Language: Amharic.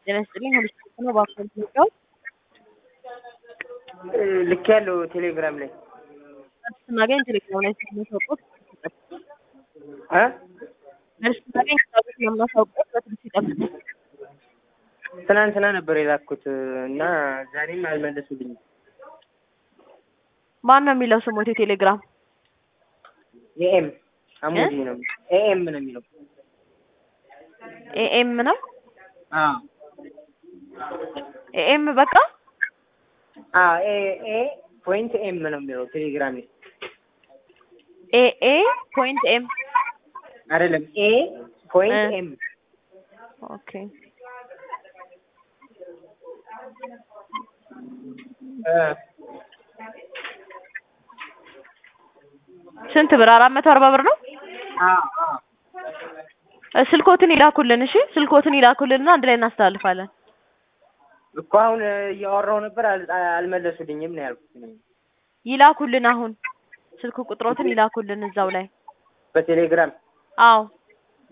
ጤና ይስጥልኝ ሁሉ ስልክ ነው በአካል ሚወጣው ልክ ያለው ቴሌግራም ላይ ስናገኝ ቴሌግራም ላይ ስለምናሳውቀው እ መልስ ስናገኝ ከታች ስለምናሳውቀው በትንሽ ይጠብቁ። ትናንትና ነበር የላኩት እና ዛሬም አልመለሱልኝም። ማን ነው የሚለው ስሞት የቴሌግራም ኤኤም አሙዲ ነው ኤኤም ነው የሚለው። ኤኤም ነው አዎ ኤኤም በቃ አዎ ኤ ኤ ፖይንት ኤም ነው የሚለው ቴሌግራም ላይ ኤኤ ፖይንት ኤም አይደለም ኤ ፖይንት እ ኤም ኦኬ እ ስንት ብር? አራት መቶ አርባ ብር ነው። አዎ አዎ እ ስልኮትን ይላኩልን። እሺ ስልኮትን ይላኩልንና አንድ ላይ እናስተላልፋለን። እኮ አሁን እያወራሁ ነበር አል- አልመለሱልኝም ነው ያልኩት እኔ። ይላኩልን። አሁን ስልክ ቁጥሮትን ይላኩልን እዛው ላይ። በቴሌግራም አዎ